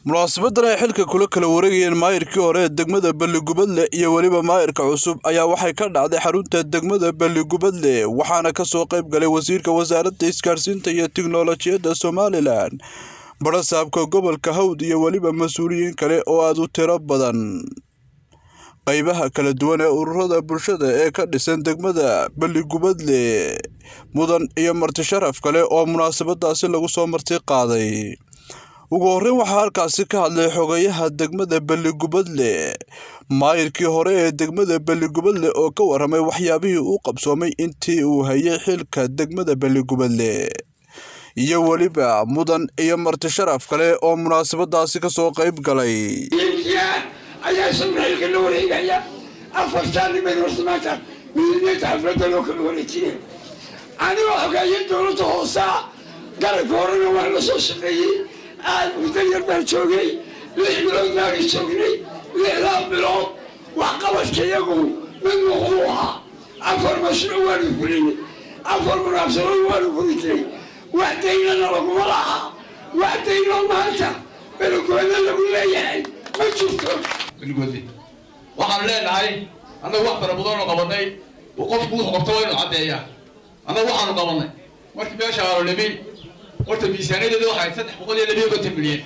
munaasabadan ay xilka kula kala wareegayeen maayirkii hore ee degmada balligubadle iyo weliba maayirka cusub ayaa waxay ka dhacday xarunta degmada balligubadle waxaana kasoo qayb galay wasiirka wasaaradda isgaarsiinta iyo tiknolojiyadda somalilan barasaabka gobolka hawd iyo weliba mas-uuliyiin kale oo aada u tiro badan qaybaha kala duwan ee ururada bulshada ee ka dhisan degmada balligubadle mudan iyo marti sharaf kale oo munaasabadaasi lagu soo marti qaaday ugu horreyn waxaa halkaasi ka hadlay xogayaha degmada balligubadle maayirkii hore ee degmada balligubadle oo ka waramay waxyaabihii uu qabsoomay intii uu hayay xilka degmada balligubadle iyo weliba mudan iyo marti sharaf kale oo munaasabadaasi kasoo qayb galay ayaa samrailka la wareegaya afartaa niman horta maanta midniyada xafladda loo kala wareejiyay anigoo xogeeya dowladda hoosaa garabka horena waan la soo shaqeeyey aad muddo yar baan joogay lix bilood baaga joognay lixdaa bilood waxqabadka iyagu mid wuxuu ahaa afar mashruuc waanu fulinay afar munaabsadood waanu fulinay wax daynana laguma laha wax daynoo maanta belogooda lagu leeyahay ma jirto balgoodle waxaanu leenahay annagu wax fara badanoo qabanay qofku wuxuu qabto waa inuu caddeeyaa annagu waxaanu qabanay markii meesha aanu nimin horta miisaaniyadeeda waxay saddex boqol iyo labiyo konton milyan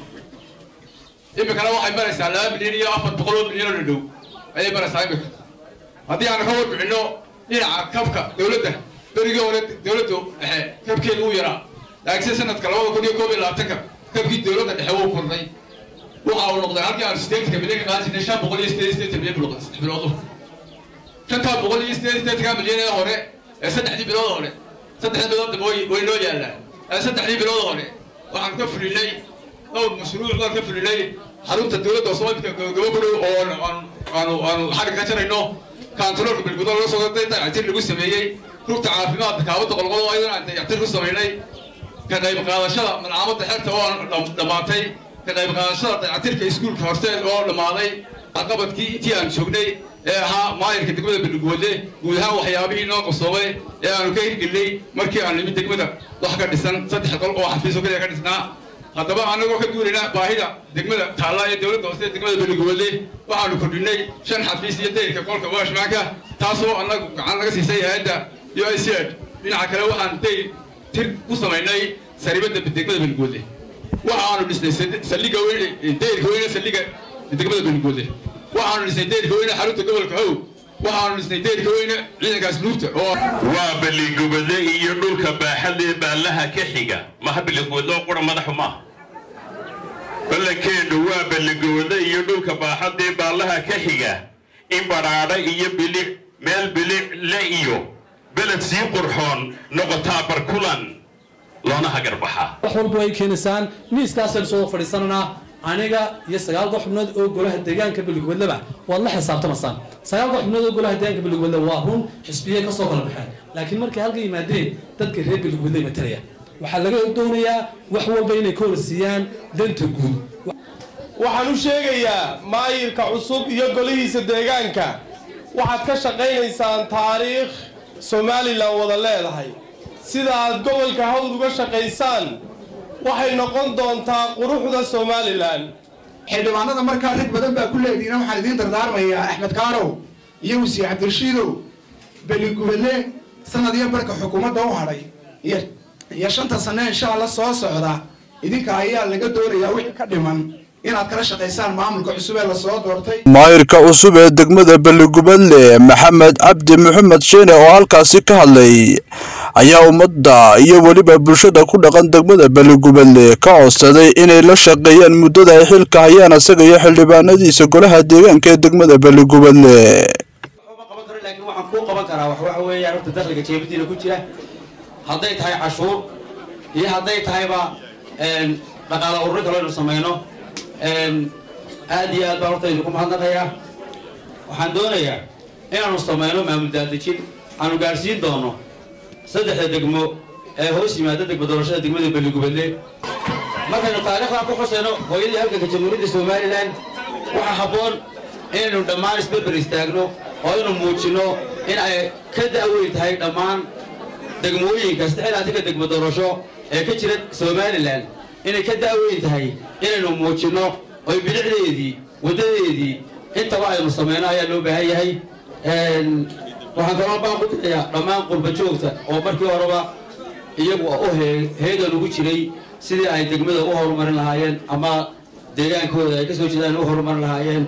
imikana waxay maraysaa laba milyan iyo afar boqol oo milyan oo dhadhow ayay maraysaa imika haddii aanu ka warbixinno dhinaca kabka dowladda berigii hore dowladda dhexe kabkeeda uu yaraa laakiinse sanadka labada kun iyo koob iyo labaatanka kabkii dowladda dhexe wuu kordhay waxa uu noqday halkii aan sideetanka milyan ka qaadan jirnay shan boqol iyo sideed sideetan milyan buu noqday saddex biloodu shantaa boqol iyo sideed sideetanka milyan ee hore ee saddexdii bilood hore saddexdii bilood way way noo yaallaan ee saddexdii bilood hore waxaan ka fulinay dhowr mashruuc baan ka fulinay xarunta dowladda soomaalika gabo ku dhow oo aanu aanu xagga ka jarayno kaantaroolka bilgudo laga soo dayactir lagu sameeyey rugta caafimaadka kaawada qolqodo ayadana aan dayactir ku samaynay ka qayb qaadashada malcaamadda xerta oo aan dhammaatay ka qayb qaadashada dayactirka iskuulka horteed oo dhammaaday caqabadkii intii aan joognay ee ahaa maayirka degmada baliguwadle guud ahaan waxyaabihii noo qabsoomay ee aanu ka hirgelinay markii aan nimid degmada wax ka dhisan saddex qol oo xafiiso kaliya ka dhisnaa haddaba anagoo ka duulayna baahida degmada taalla ee dowladda hoose degmada baliguwadle waxaanu kordhinay shan xafiis iyo dayrka qolka waashmaanka taasoo annagu gacan laga siisay hay-adda iyo i c ed dhinaca kale waxaan dayr tir ku samaynay saribadda degmada baliguwadle waxa aanu dhisnay saldhiga weyne dayrka weyne saldhiga degmada baliguwadle waxaanu dhisnay dayrka weyne xarunta gobolka how waxaanu dhisnay dayrka weyne ciidankaas luugta oo waa balligubadle iyo dhulka baaxadee baallaha ka xiga maha balligubadle oo qura madaxu maaha ballankeenu waa balligubadle iyo dhulka baaxadee baallaha ka xiga in badhaadha iyo bilic meel bilic le iyo beled sii qurxoon noqotaa barkulan loona hagarbaxaa wax walba ay keenaysaan miiskaasaynu soo fadhiisananaa aniga iyo sagaalka xubnood oo golaha deegaanka balligubadleba waad la xisaabtamaysaan sagaalka xubnood oo golaha deegaanka balligubadle waa run xisbiye kasoo kala baxeen laakiin markay halka yimaadeen dadka reer balligubadle matalaya waxaa laga doonayaa wax walba inay ka horsiiyaan danta guud waxaan u sheegayaa maayirka cusub iyo golihiisa deegaanka waxaad ka shaqaynaysaan taariikh somalilan wada leedahay sida aad gobolka hawd uga shaqaysaan waxay noqon doontaa quruxda somalilan xildhibaanada markaa rag badan baa ku leediina waxaan idiin dardaarmayaa axmed kaarow iyo wasiir cabdirashiidow beligubadle sanad iyo barka xukuumadda u hadhay iyo shanta sane insha alla soo socda idinka ayaa laga doonayaa wixii ka dhiman inaad kala shaqaysaan maamulka cusub ee lasoo doortay maayirka cusub ee degmada balligubadle maxamed cabdi maxamed sheene oo halkaasi ka hadlay ayaa ummadda iyo weliba bulshada ku dhaqan degmada balligubadle ka codsaday inay la shaqeeyaan muddada ay xilka hayaan isaga iyo xildhibaanadiisa golaha deegaanka ee degmada balligubadle laakiin waxaan kuu qaban karaa wax waxa weeyaan horta dakhliga jeebadiina ku jira hadday tahay cashuur iyo hadday tahayba dhaqaala ururin kalo inu samayno aad iyo aad baan horta idinku mahadnaqayaa waxaan doonayaa inaanu samayno maamul daadejin aanu gaadhsiin doono saddexda degmo ee hoos yimaada degmo doorashada degmada balligubadle markaynu taariikhdan ku xusayno hooyadii halganka jamhuuriyadda somalilan waxaa habboon inaynu dhammaan isberber istaagno oo aynu muujinno in ay ka da'weyn tahay dhammaan degmooyinka saddexdaatinka degmo doorasho ee ka jira somalilan inay ka da'weyn tahay inaynu muujinno oy bilicdeedii waddadeedii intaba aynu samayno ayaa loo baahan yahay waxaan kaloo baan ku dirayaa dhammaan qurba joogta oo markii horeba iyagu u heegan ugu jiray sidii ay degmada u horumarin lahaayeen ama deegaankooda ay ka soo jeedaan u horumarin lahaayeen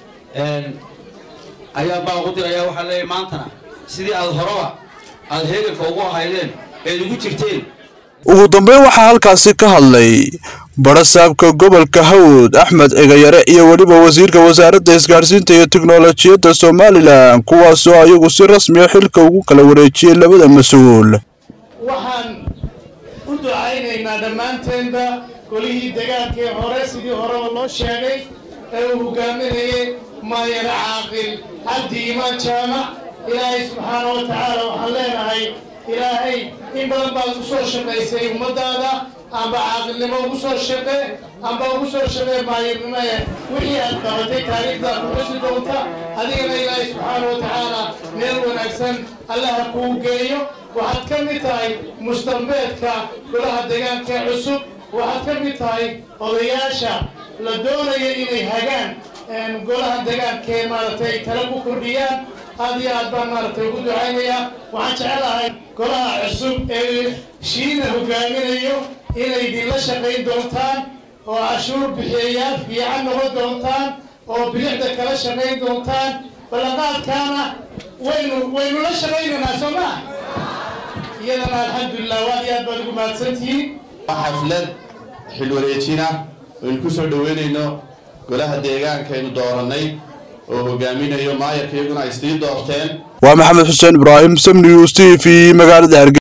ayaa baan ku dirayaa waxaan leeyahay maantana sidii aad horeba aada heeganka ugu ahaydeen eed ugu jirteen ugu dambeyn waxaa halkaasi ka hadlay barasaabka gobolka hawd axmed cigayare iyo weliba wasiirka wasaaradda isgaadhsiinta iyo tiknolojiyadda somalilan kuwaasoo ayagu si rasmiya xilka ugu kala wareejiyey labada mas-uul waxaan u ducaynaynaa dhammaanteenba golihii dagaalkii hore sidii horeba loo sheegay ee uu hogaaminayay maayar caaqil cabdi imaan jaamac ilaahay subxaana wa tacaala waxaan leenahay ilaahay in badan baad ugu soo shaqaysay ummadaada amba caaqilnimo ugu soo shaqe amba ugu soo shaqee maayirnimoe wixii aad qabatay taariikhdaa ku xusi doonta adigana ilaahay subxaana wa tacaala meel wanaagsan allaha kuu geeyo waxaad ka mid tahay mustambeedka golaha deegaanka cusub waxaad ka mid tahay odayaasha la doonaya inay hagaan golaha deegaankee maaragtay tala ku kordhiyaan aad iyo aad baan maaragtay ugu ducaynayaa waxaan jecelahay golaha cusub ee shiina hogaaminayo inay idinla shaqayn doontaan oo cashuur bixiyayaal fiican noqon doontaan oo bilicda kala shaqayn doontaan ballanqaadkaana waynu waynu la shaqaynaynaa soo maa iyadana alxamdulilah waad iyo aad baad ugu mahadsantihiin xaflad xilwareejina aynu ku soo dhoweynayno golaha deegaanka aynu doorannay oo hogaaminayo maayarka iyaguna ay sii doorteen waa maxamed xuseen ibraahim sam news t v magaalada hargeysa